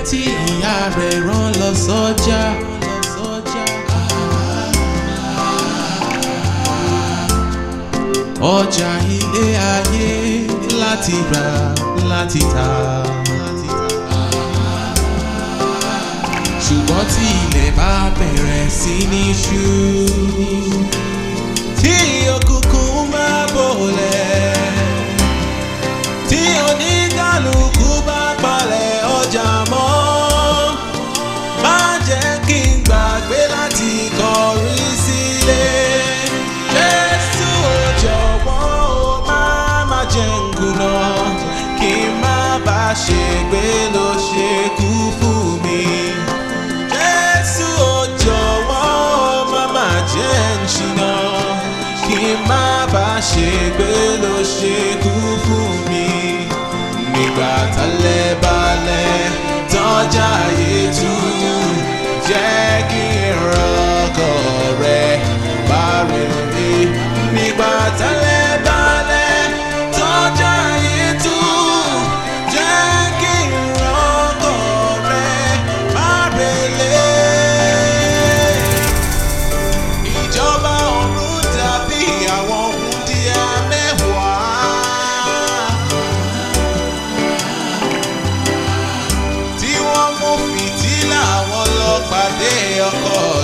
tí ìyá rẹ̀ rán lọ sọ́jà. ọjà ilé ayé láti rà láti tà. ṣùgbọ́n tí ilẹ̀ bá bẹ̀rẹ̀ sí ní ṣú. tí òkùnkùn máa bòlẹ̀. tí oníkàlùkù bá palẹ̀ ọjà mọ́. má jẹ́ kí n gbàgbé láti kọrí sílé. Jésù ò jọ̀wọ́ o má má jẹ́ n kùnà. kí n má bá ṣègbé ló ṣe kú fún mi. Jésù ò jọ̀wọ́ má má jẹ́ ń ṣìnà kí n má bá ṣègbé ló ṣe kú fún mi. Nígbà tálẹ̀ balẹ̀ tọ́jà yétú jẹ́ kí n rọ́kọ̀ rẹ̀ bá rere. Nígbà tálẹ̀ balẹ̀ tọ́jà yétú jẹ́ kí n rọ́kọ̀ rẹ̀ bá rere ìjọba ọ̀run dàbí àwọn wúndíá mẹ́wàá. tí wọ́n mú fìtílà wọn lọ pàdé ọkọ